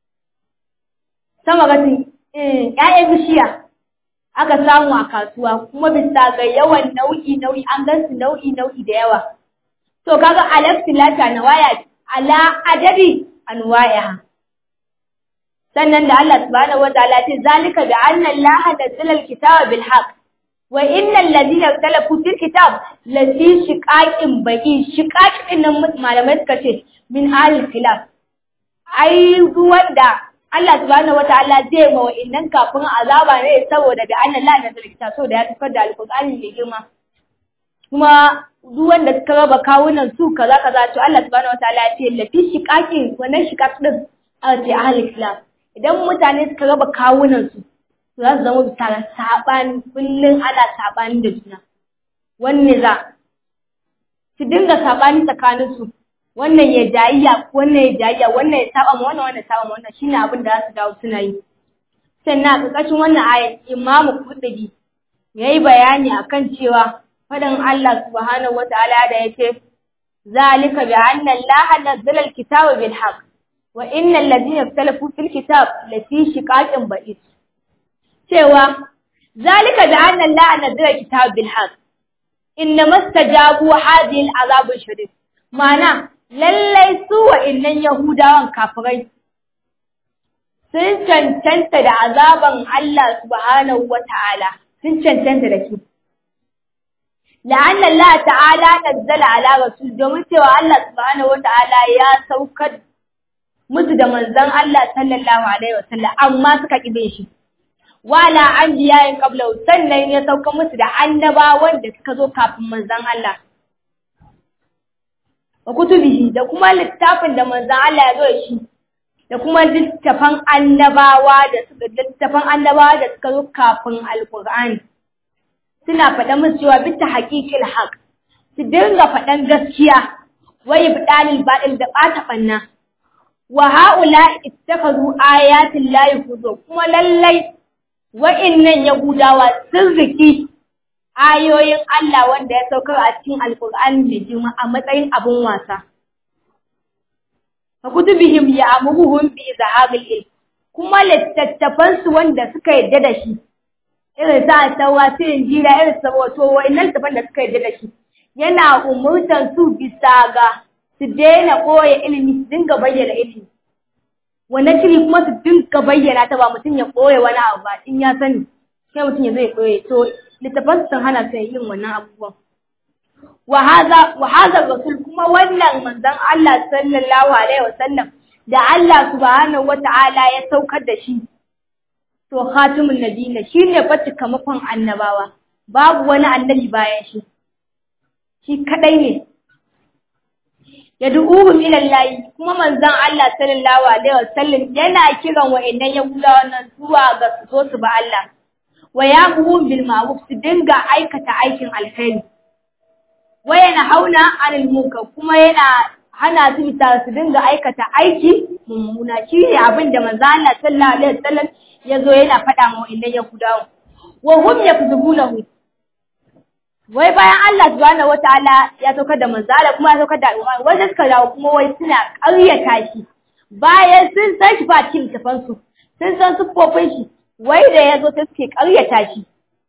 sama gatin ‘ya'yan bishiya aka samu a kasuwa kuma bisa ga yawan nau'i nau'i an gansu nau'i nau'i da yawa to kaga alaftilashi alwaya ala adadi alwa'iha sannan da Allah subhanahu wa ta'ala ce zalika bi anna Allah nazzala al-kitaba bil haqq wa innal ladina ikhtalafu fil kitab la fi shiqaqin baqi shiqaqin nan malamai suka ce min al khilaf ai wanda Allah subhanahu wa ta'ala zai ma wa'innan kafin azaba ne saboda bi anna Allah nazzala al-kitaba saboda ya tafar da al-Qur'ani mai girma kuma duk wanda suka raba kawunan su kaza kaza to Allah subhanahu wa ta'ala ya ce la fi shiqaqin wannan shiqaq din a ce ahlul khilaf idan mutane suka raba kawunansu za su zama bisa ga saɓani kullum ana saɓani da juna wanne za su dinga saɓani tsakaninsu wannan ya jayayya wannan ya jayayya wannan ya saba ma wannan wannan ya saba ma wannan shine abin da za su dawo suna yi sannan a ƙarƙashin wannan ayat imamu kuɗi ya yi bayani akan cewa faɗin Allah subhanahu wata'ala da ya ce zalika bi anna Allah nazzala al-kitaba bil haqq wa innal ladina ikhtalafu fil kitab lafi shiqaqin ba'id cewa zalika bi anna Allah nazzala kitab bil haqq inna mastajabu hadhihi al azab shadid mana lallai su wa innan yahudawan kafirai sun cancanta da azaban Allah subhanahu wata'ala sun cancanta da shi la'anna Allah ta'ala nazzala ala rasul domin cewa Allah subhanahu wata'ala ya saukar musu da manzon Allah sallallahu alaihi wasallam amma suka kibe shi wala anbiyayin qabla sannan ya sauka musu da annabawan da suka zo kafin manzon Allah wa kutubihi da kuma littafin da manzon Allah ya zo da shi da kuma littafan annabawa da suka littafan annabawa da suka zo kafin alqur'ani suna faɗa musu cewa bitta haqiqil haq su dinga faɗan gaskiya wai bidalil baɗil da ɓata ɓanna wa ha'ula ittakhadhu ayatin la yuhdu kuma lallai wa'innan yahudawa sun riki ayoyin Allah wanda ya saukar a cikin alqur'ani da jima a matsayin abun wasa fa kutubihim ya'muruhum bi izhabil ilm kuma littattafan su wanda suka yadda da shi irin sa tawa su injila irin sa wato wa'innan littattafan da suka yadda da shi yana umurtan su bisa ga su daina ɓoye ilimi su dinga bayyana ilimi wannan shiri kuma su dinga bayyana ta ba mutum ya ɓoye wani abu ba in ya sani sai mutum ya zai ɓoye to littafan sun hana su yin wannan abubuwan wa haza rasul kuma wannan manzon Allah sallallahu alaihi wasallam da Allah subhanahu wata'ala ya saukar da shi to khatimun nabiyina shine fa cikamakon annabawa babu wani annabi bayan shi shi kadai ne yad'uhum ila Allah kuma manzon Allah sallallahu alaihi wasallam yana kiran wa'annan yahudawa nan zuwa ga su zo su ba Allah wa ya'muhum bil ma'ruf su dinga aikata aikin alkhairi wa yana hauna anil munkar kuma yana hana su bisa su dinga aikata aiki mummuna shine abin da manzon Allah sallallahu alaihi wasallam ya zo yana faɗa ma wa'annan yahudawa wa hum yakzubunahu wai bayan Allah subhanahu wataala ya saukar da manzala kuma ya saukar da al'umma wanda suka dawo kuma wai suna ƙaryata shi bayan sun san shi ba cikin tafan su sun san siffofin shi wai da ya zo sai suke ƙaryata shi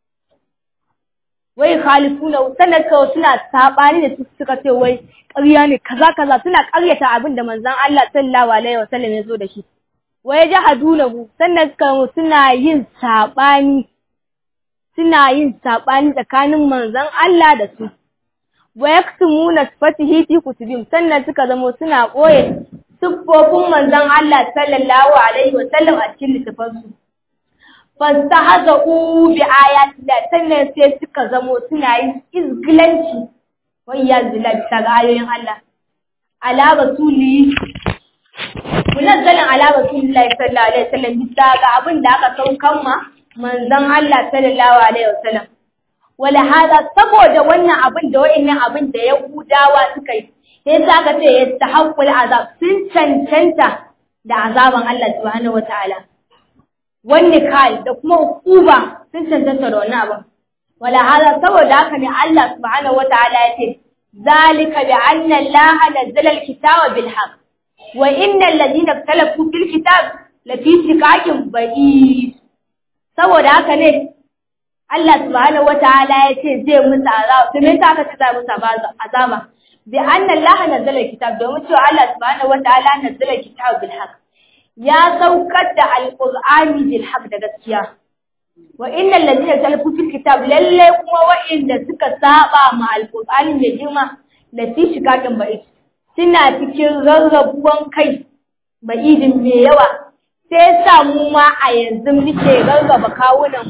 wai khalifuna sannan kawai suna sabani da su suka ce wai ƙarya ne kaza kaza suna ƙaryata abin da manzon Allah sallallahu alaihi wasallam ya zo da shi wa yajhadunahu sannan suka suna yin sabani suna yin sabani tsakanin manzon Allah da su wa yaktumuna sifatihi fi kutubim sannan suka zamo suna koye siffofin manzon Allah sallallahu alaihi wa sallam a cikin littafansu fastahza'u bi ayati da sannan sai suka zamo suna yin izgilanci wa iyyazu billahi ta ayoyin Allah ala rasuli munazzalan ala rasulillahi sallallahu alaihi wasallam bisa ga abin da aka saukan ma manzon Allah sallallahu alaihi wasallam wala hada saboda wannan abin da wa'annan abin da Yahudawa suka yi sai saka ce yastahaqqul azab sun cancanta da azaban Allah subhanahu wataala wani kal da kuma hukuma sun cancanta da wannan abin wala hada saboda haka ne Allah subhanahu wataala ya ce zalika bi anna Allah nazzala al-kitaba bil haqq wa innal ladina ikhtalafu fil kitab lafi shiqaqin ba'id saboda haka ne Allah subhanahu wataala ya ce zai musu azaba to me yasa aka ce zai musu azaba bi anna Allah nazzala kitab domin cewa Allah subhanahu wataala nazzala kitab bil haqq ya saukar da alqur'ani bil haqq da gaskiya wa innal ladina talafu fil kitab lalle kuma wa'inda suka saba ma alqur'ani mai girma lafi shiqaqin ba'id suna cikin rarrabuwan kai ba'idin mai yawa sai sa mu ma a yanzu muke rarraba kawunan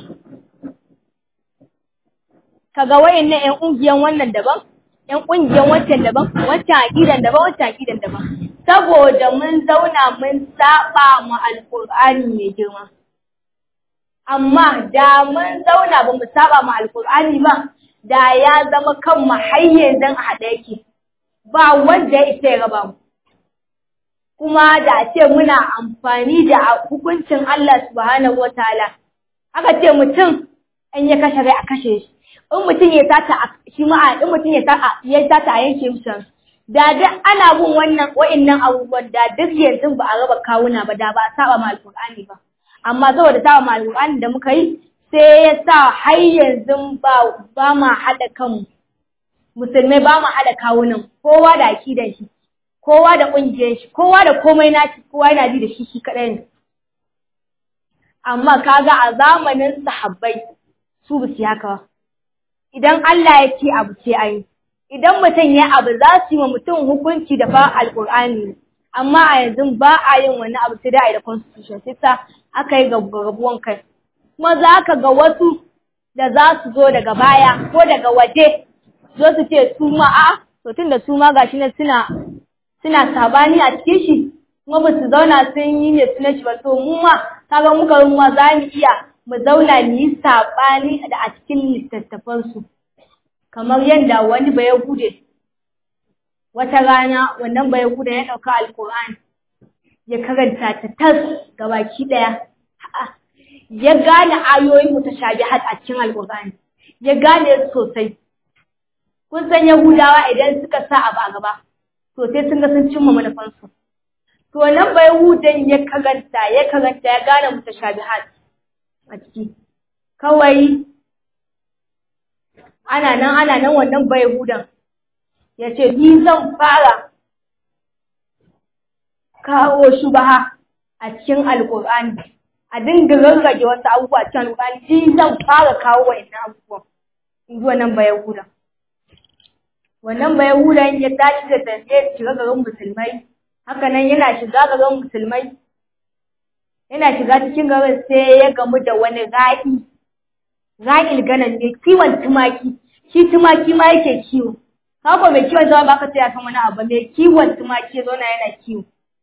kaga wayannan ƴan ƙungiyan wannan daban ƴan ƙungiyan wancan daban wancan aqidan daban wancan aqidan daban saboda mun zauna mun saba mu alqur'ani mai girma amma da mun zauna ba mu saba mu alqur'ani ba da ya zama kan mu har yanzu a haɗe yake ba wanda ya isa ya raba mu kuma da ce muna amfani da hukuncin Allah subhanahu wataala aka ce mutum in ya kashe rai a kashe shi in mutum ya tata shi ma in mutum ya tata ya tata a yanke musu da duk ana bin wannan wa'annan abubuwan da duk yanzu ba a raba kawuna ba da ba a saba ma alqur'ani ba amma saboda saba ma alqur'ani da muka yi sai ya sa har yanzu ba ba ma haɗa kanmu musulmai ba mu haɗa kawunan kowa da akidan shi kowa da ƙungiyar shi kowa da komai nashi kowa yana ji da shi shi kaɗai ne amma kaga a zamanin sahabbai su ba su haka ba idan Allah ya ce abu ce ayi idan mutum ya abu za su yi wa mutum hukunci da fa alƙur'ani amma a yanzu ba a yin wani abu sai da a yi da constitution sai sa aka yi gabuwan kai kuma za ka ga wasu da za su zo daga baya ko daga waje zo su ce su ma a to tun da su ma gashi nan suna suna sabani a cikin shi kuma ba su zauna sun yi ne suna shi ba to mu ma kaga muka mu ma za mu iya mu zauna mu yi sabani da a cikin littattafan su kamar yadda wani ba Yahude wata rana wannan ba Yahude ya ɗauka alkur'ani ya karanta ta tas gabaki ɗaya ya gane ayoyin mutashabihat a cikin alkur'ani ya gane sosai kun san Yahudawa idan suka sa abu a gaba to sai sun ga sun cimma manufansu to nan ba Yahudan ya karanta ya karanta ya gane mutashabihat a ciki kawai ana nan ana nan wannan ba Yahudan ya ce ni zan fara kawo shubaha a cikin alkur'ani a dinga rarrage wasu abubuwa cikin alkur'ani ni zan fara kawo wa'annan abubuwan in ji wannan ba Yahudan wannan bai hudan ya tashi da tafiye shiga garin musulmai haka nan yana shiga garin musulmai yana shiga cikin garin sai ya gamu da wani ra'i ra'il ganan ne kiwon tumaki shi tumaki ma yake kiwo haka mai kiwon zama baka sai ya san wani abu mai kiwon tumaki zo na yana kiwo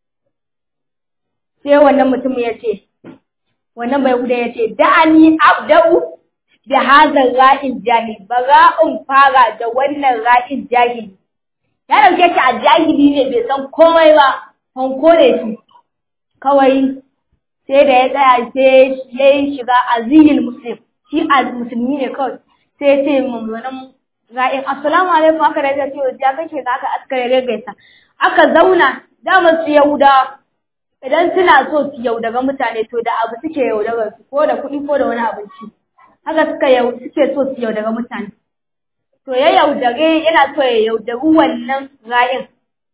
sai wannan mutum ya ce wannan bai hudan ya ce da'ani abda'u da hazan ra'in jahil ba ra'in fara da wannan ra'in jahili ya dauke shi a jahili ne bai san komai ba hanko ne shi kawai sai da ya tsaya sai ya yi shiga azinin muslim shi a musulmi ne kawai sai ya ce mummunan ra'in assalamu alaikum aka rage ce ya kake ka aka askare regaisa aka zauna dama su yahudawa idan suna so su yaudara mutane to da abu suke yaudarar su ko da kuɗi ko da wani abinci haka suka yau suke so su yaudara mutane to ya yaudare yana so ya yaudari wannan ra'in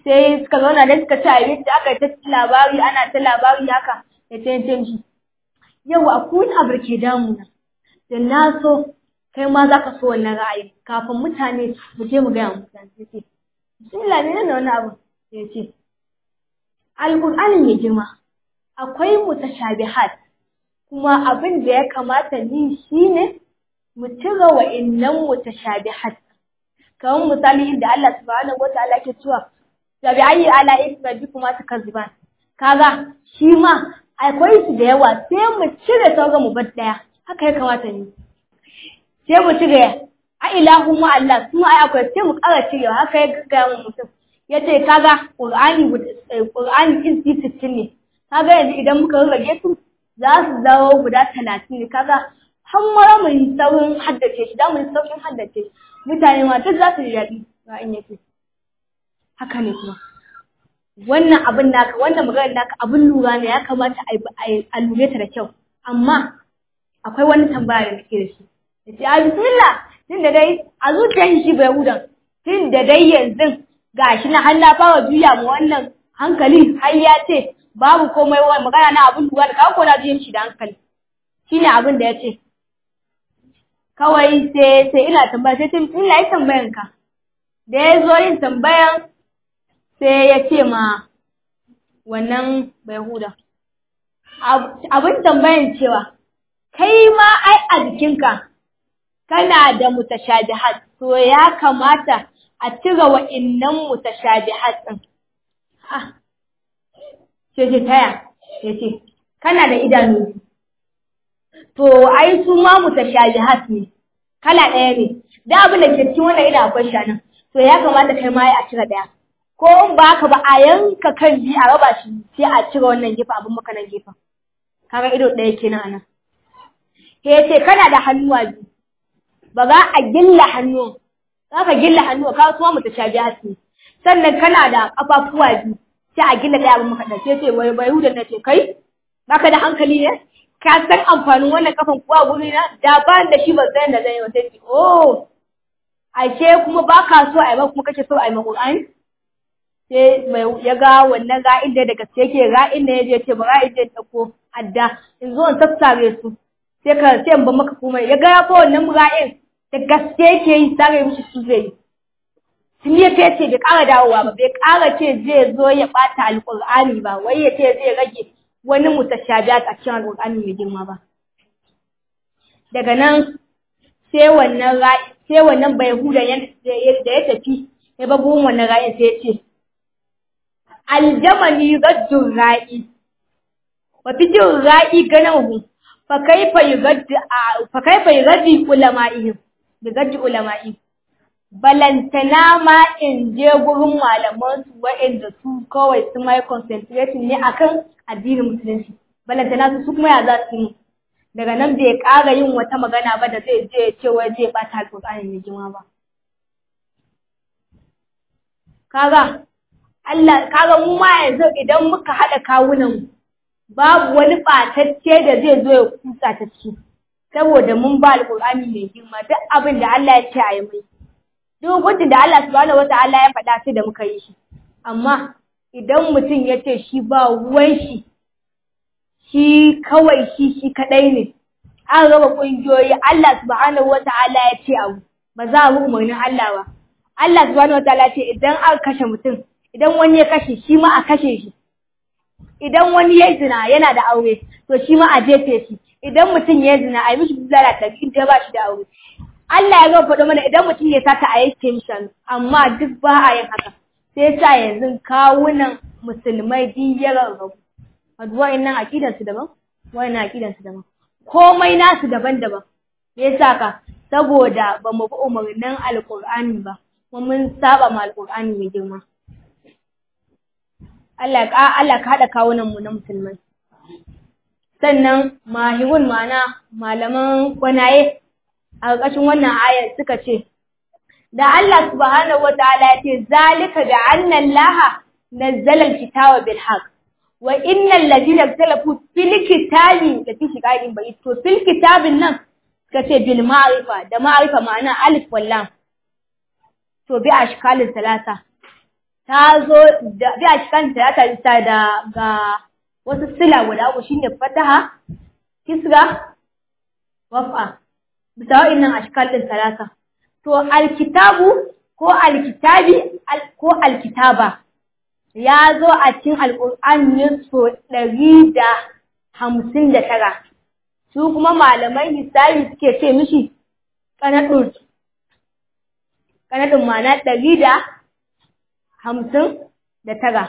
sai suka zauna da suka ci abinci aka yi ta labari ana ta labari haka da ta yin shi yau a kun abu ke damuna da na so kai ma za ka so wannan ra'ayi kafin mutane mu je mu gaya wa mutane sai ce bismillah ne nan wani abu ya ce alƙur'ani mai girma akwai mutashabihat kuma abin da ya kamata ni shine mu cire wa'innan mutashabihat kamar misali inda Allah subhanahu wataala ke cewa da bi ayi ala isma bi kuma takazziban kaga shi ma akwai su da yawa sai mu cire sauran mu bar daya haka ya kamata ne sai mu cire a ilahu mu Allah su ai akwai sai mu ƙara cire haka ya gaggaya mu mutum yace kaga qur'ani qur'ani in sittin ne kaga yanzu idan muka rage su za su zawo guda talatin ne kaga har mara mu yi saurin haddace shi da mu yi saurin haddace shi mutane ma duk za su ji daɗi ra'ayin yake haka ne kuma wannan abin naka wannan maganar naka abin lura ne ya kamata a lure ta da kyau amma akwai wani tambaya da nake da shi da ce a bismillah tun da dai a zuciyar shi bai hudan tun da dai yanzu gashi na har na fara juya mu wannan hankali har ya ce babu komai wa magana na abin lura da kawo ko na juyin shi da hankali shine abin da ya ce kawai sai sai ina tambaya sai tun ina yi tambayan ka da ya zo yin tambayan sai ya ce ma wannan bai huda abin tambayan cewa kai ma ai a jikinka kana da mutashabihat to ya kamata a cire wa'innan mutashabihat din ah ce ce taya ya ce kana da idanu to ai su ma mutashabihat ne kala ɗaya ne da abin da ke cikin wannan idan akwai shanan to ya kamata kai ma a cire ɗaya ko in ba ka ba a yanka kan biyu a raba shi sai a cire wannan gefe abin maka nan gefen kaga ido ɗaya kenan anan ke ce kana da hannuwa biyu ba za a gilla hannu za ka gilla hannu ka kuma mutashabihat ne sannan kana da ƙafafuwa biyu sai a gilla ɗaya abin maka ɗaya sai ce wai bai hudan na ce kai baka da hankali ne ka san amfanin wannan kafan kuwa guri na da ba da shi ba san da zai yi wata ce oh ashe kuma ba ka so a yi ba kuma kake so a yi maƙur'ani sai mai ya ga wannan ra'in da gaske yake ra'in da ya je ce ba ra'in da ya ɗauko adda in zo in sassare su sai ka sai in ba maka komai ya ga ya fa wannan ra'in da gaske yake yi sare mishi su zai yi sun ya ce bai ƙara dawowa ba bai ƙara ce zai zo ya ɓata alƙur'ani ba wai ya ce zai rage wani mutashabihat a cikin alƙur'ani mai girma ba daga nan sai wannan ra'i sai wannan bai huda da ya tafi ya ba buhun wannan ra'in sai ya ce aljamani raddun ra'i wa fijin ra'i ganahu fa kaifa yugaddi fa kaifa yugaddi ulama'ihim yugaddi ulama'i balantana ma in je gurin malaman su wa'anda su kawai su mai concentrating ne akan addinin musulunci balantana su su kuma ya za su yi daga nan bai ƙara yin wata magana ba da zai je ce wai zai ɓata alƙur'ani mai jima ba kaga Allah kaga mu ma yanzu idan muka haɗa kawunan babu wani ɓatacce da zai zo ya kusa ta ciki saboda mun ba alƙur'ani mai girma duk abin da Allah ya ce a yi mai duk gudun da Allah subhanahu wata'ala ya faɗa sai da muka yi shi amma idan mutum ya ce shi ba ruwan shi shi kawai shi shi kaɗai ne an raba ƙungiyoyi Allah subhanahu wata'ala ya ce abu ba za a bi umarnin Allah ba Allah subhanahu wata'ala ya ce idan aka kashe mutum idan wani ya kashe shi ma a kashe shi idan wani ya zina yana da aure to shi ma a jefe shi idan mutum ya zina a yi mishi bulala da in ta ba shi da aure Allah ya gaba faɗo mana idan mutum ya sata a yanke mishi amma duk ba a yin haka sai sa yanzu kawunan musulmai duk ya rarrabu wa'annan aqidan su daban wa'annan aqidan su daban komai nasu daban-daban me yasa ka saboda ba mu bi umarnin alqur'ani ba kuma mun saba ma alqur'ani mai girma Allah ka Allah ka hada kawunan mu na musulmai sannan mahirun mana malaman gwanaye a ƙarƙashin wannan ayar suka ce da Allah subhanahu wataala ya ce zalika da anna Allah nazzala alkitaba bil haqq wa innal ladina ikhtalafu fil kitabi da fi shiqaqin bai to fil kitabin nan suka ce bil ma'rifa da ma'rifa ma'ana alif wal lam to bi ashkalin talata ta zo da bi a cikin ta ta ta da ga wasu sila guda uku shine fataha kisra wafa bisa wa'annan ashkal din talata to alkitabu ko alkitabi ko alkitaba ya zo a cikin alƙur'ani so ɗari da hamsin da tara su kuma malamai hisabi suke ce mishi ƙanaɗin ƙanaɗin mana ɗari da hamsin da tara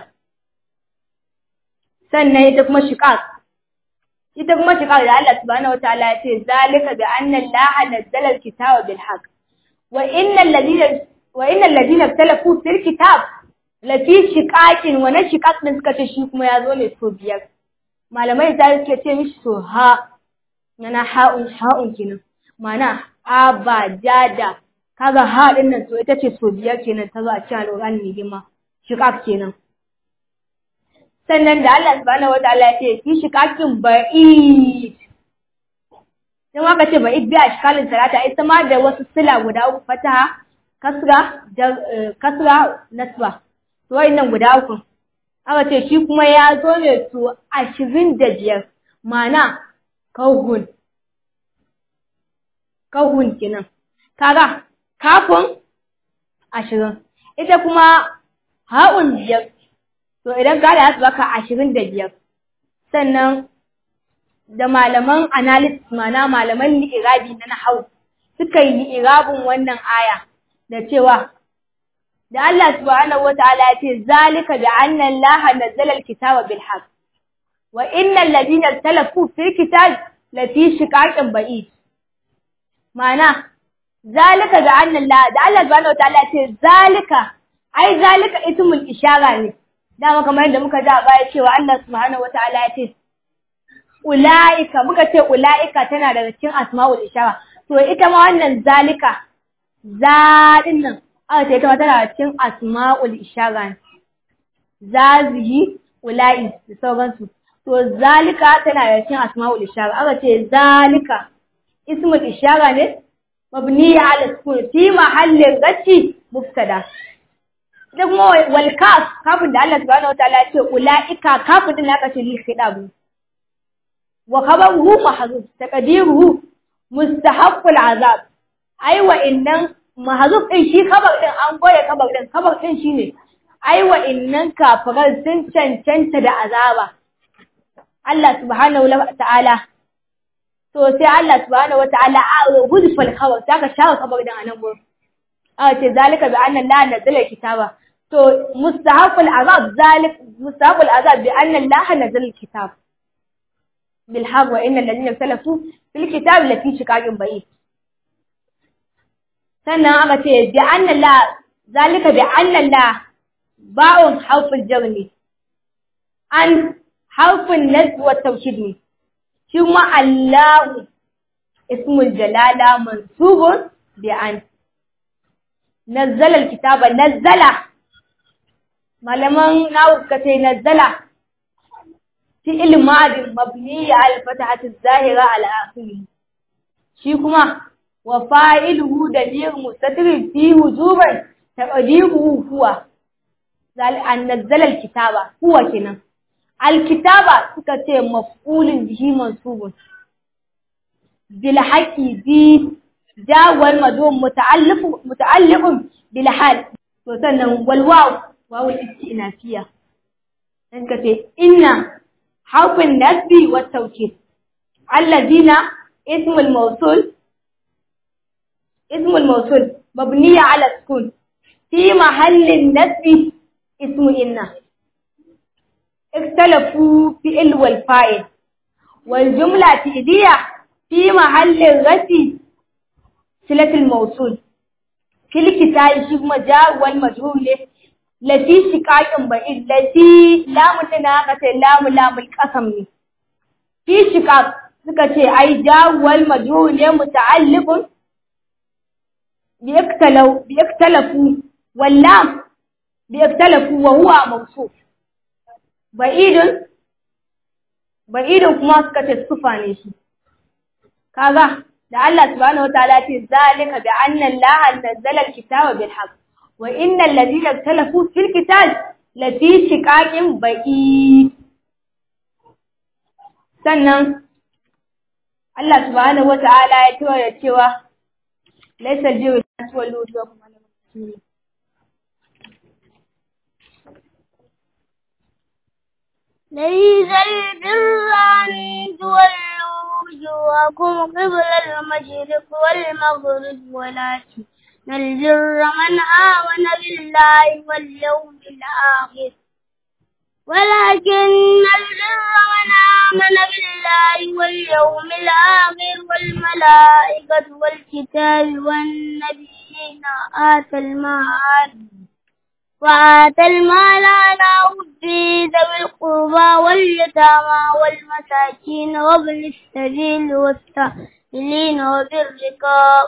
sannan ita kuma shiƙaƙ ita kuma shiƙaƙ da Allah subhanahu wataala ya ce zalika bi anna Allah nazzala al-kitaba bil haqq wa innal ladina wa innal ladina ikhtalafu fil kitab lafi shiƙaƙin wani shiƙaƙ ɗin suka ce shi kuma ya zo ne so biyar malamai da suke ce mishi so ha na ha'un ha'un kenan mana a ba jada kaga ha ɗin nan so ita ce so biyar kenan ta zo a cikin alƙur'ani mai girma shiƙaƙ kenan sannan da Allah subhanahu wataala ya ce fi shiƙaƙin ba'id dan aka ce ba'id bi a shiƙalin talata ita ma da wasu sila guda uku fataha kasra kasra nasba to nan guda uku aka ce shi kuma ya zo ne to ashirin da biyar mana kahun kahun kenan kaga kafin ashirin ita kuma ha'un biyar to idan ka da su baka ashirin da biyar sannan da malaman analysis mana malaman li'irabi na nahau suka yi li'irabin wannan aya da cewa da Allah subhanahu wataala ya ce zalika bi anna Allah nazzala al-kitaba bil haqq wa innal ladina talafu fil kitab la fi shiqaqin ba'id ma'ana zalika bi anna Allah da Allah subhanahu wataala ya ce zalika ai zalika ismul ishara ne dama kamar yadda muka ji a baya cewa Allah subhanahu wataala ya ce ulaika muka ce ulaika tana daga cikin asma'ul ishara to ita ma wannan zalika zaɗin nan aka ce ita ma tana cikin asma'ul ishara zazihi ula'i da sauransu to zalika tana da cikin asma'ul ishara aka ce zalika ismul ishara ne mabni ala sukun fi mahallin gaci mubtada da kuma wal kaf kafin da Allah subhanahu wataala ya ce ulaika kafin din aka ce li khidabu wa khabaruhu mahzuf taqdiruhu mustahaqqul azab ai wa innan mahzuf din shi khabar din an goye khabar din khabar din shine ai wa innan kafiran sun cancanta da azaba Allah subhanahu wa ta'ala to sai Allah subhanahu wa ta'ala a hudfal khabar saka shawo khabar din anan gurin a ce zalika bi anna la nazala kitaba to mustahaqul azab zalik mustahaqul azab bi anna la nazala kitab bil haqq wa innal ladina salafu fil kitab lafi shiqaqin ba'id sannan aka ce bi anna la zalika bi anna la ba'un harful jar ne an harfin nasb wa tawkid ne shi kuma Allahu ismul jalala mansubun bi an nazzala alkitaba nazzala malaman nawu suka ce nazzala fi'il madin mabni al fatahati zahira al akhir shi kuma wa fa'iluhu damir mustatir fi wujuban taqdiruhu huwa zal an nazzala alkitaba huwa kenan alkitaba suka ce maf'ulun bihi mansubun bil haqqi bi jawal madum muta'alliq muta'alliqun bil hal to sannan wal waw waw al istinafiya dan kace inna harfin nasbi wa tawkid alladina اسم الموصول اسم الموصول مبني على السكون في محل النسب اسم إنه اختلفوا في ال والفاعل والجملة تئدية في محل الرد صلة الموصول في الكتاب شيخ مجاء والمجهول التي شقاق بعيد التي لام تناقة لام لام القسم في شقاق suka ce ai jawwal majhul ne muta'alliqun bi iktalafu wallam bi iktalafu wa huwa mawsuf ba'idun ba'idun kuma suka ce sufa ne shi kaga da Allah subhanahu wataala ce zalika bi anna Allah nazzala al-kitaba bil haqq wa innal ladina talafu fil qital la fi shiqaqin baqi sannan Allah subhanahu wata'ala ya tura da cewa laysa al-jiru tuwallu wujuhakum ala al-muslimin ليس البر أن تولوا وجوهكم قبل المشرق والمغرب ولكن البر من آمن بالله واليوم الآخر ولكن البر من آمن بالله واليوم الآخر والملائكة والكتاب والنبيين آتى المال وآتى المال على حبه ذوي القربى واليتامى والمساكين وابن السبيل والسائلين وفي الرقاب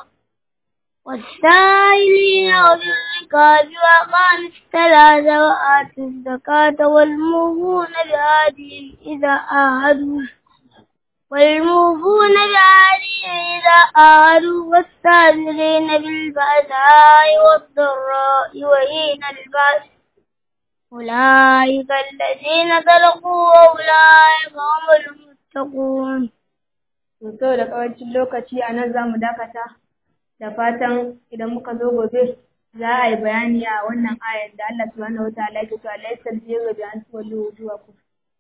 والسائلين وفي الرقاب وأقام الصلاة وآتوا الزكاة والموفون بعهدهم إذا عاهدوا والموفون بعهدهم إذا عاهدوا والصابرين بالبأساء والضراء وحين البأس أولئك الذين صدقوا وأولئك هم المتقون. To da kawancin lokaci a nan za mu dakata da fatan idan muka zo gobe za a yi bayani a wannan ayar da Allah subhanahu wataala yake cewa laysal birru bi an tuwallu wujuhakum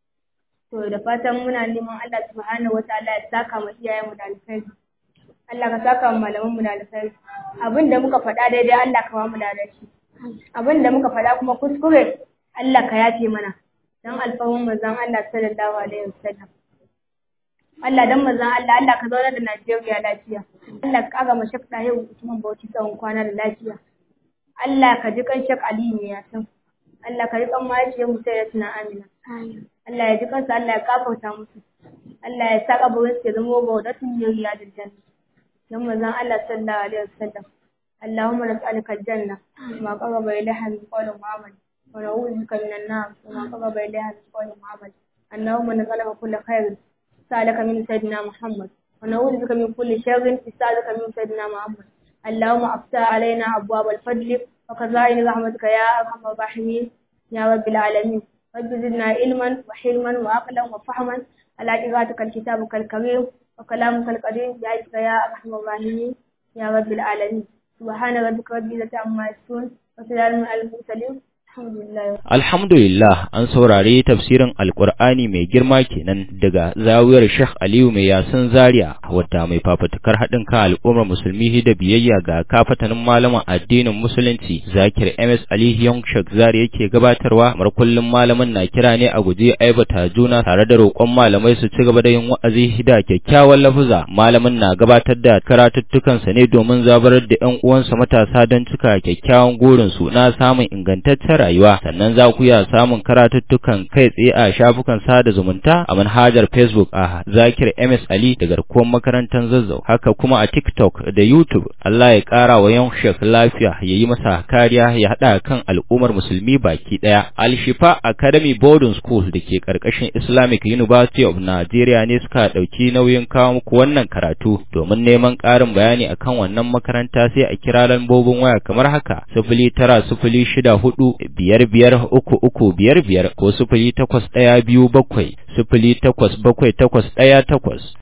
to da fatan muna neman Allah subhanahu wataala ya saka mu iyayen mu da alkhairi Allah ka saka mu malaman mu da alkhairi abin da muka faɗa daidai Allah ka ba mu da shi abin da muka faɗa kuma kuskure Allah ka yafe mana dan alfahun manzon Allah sallallahu alaihi wasallam Allah dan manzon Allah Allah ka zauna da Najeriya lafiya Allah ka kaga mu shakka yau Usman Bauchi tsawon kwana da lafiya Allah ka ji kan shak Ali ne ya san Allah ka ji kan mahaifiyar mu sai da tuna Amina Allah ya ji kansa Allah ya kafarta musu Allah ya sa kabarin su ya zama baudatun yariya da janna dan manzon Allah sallallahu alaihi wasallam اللهم نسألك الجنة وما قرب إليها من قول وعمل ونعوذ بك من النار وما قرب إليها من قول وعمل اللهم نسألك كل خير سألك من سيدنا محمد ونعوذ بك من كل شر استعاذك من سيدنا محمد اللهم افتح علينا أبواب الفضل وخزائن رحمتك يا أرحم الراحمين يا رب العالمين رب زدنا علما وحلما وعقلا وفهما على قراءتك الكتاب الكريم وكلامك القديم بعزك يا أرحم الراحمين يا رب العالمين سبحان ربك رب العزة عما يصفون وسلام على المرسلين Alhamdulillah an saurari tafsirin Alƙur'ani mai girma kenan daga zawiyar Sheikh Aliyu mai yasin Zaria wadda mai fafatukar haɗin kan al'ummar musulmi da biyayya ga kafatanin malaman addinin musulunci Zakir MS Ali Young Sheikh Zaria yake gabatarwa mar kullum malamin na kira ne a guje aibata juna tare da roƙon malamai su ci gaba da yin wa'azi da kyakkyawan lafuza malamin na gabatar da karatuttukansa ne domin zabarar da ƴan uwansa matasa don cika kyakkyawan gurin su na samun ingantaccen rayuwa sannan za ku iya samun karatuttukan kai tsaye a shafukan sada zumunta a manhajar Facebook a Zakir MS Ali da garkuwar makarantar Zazzau haka kuma a TikTok da YouTube Allah ya kara wa yan shek lafiya ya yi masa kariya ya hada kan al'ummar musulmi baki daya Al-Shifa Academy Boarding School da ke karkashin Islamic University of Nigeria ne suka dauki nauyin kawo muku wannan karatu domin neman karin bayani akan wannan makaranta sai a kira lambobin waya kamar haka sifili tara sifili shida hudu biyar biyar uku uku biyar biyar ko sifili takwas ɗaya biyu bakwai sifili takwas bakwai takwas ɗaya takwas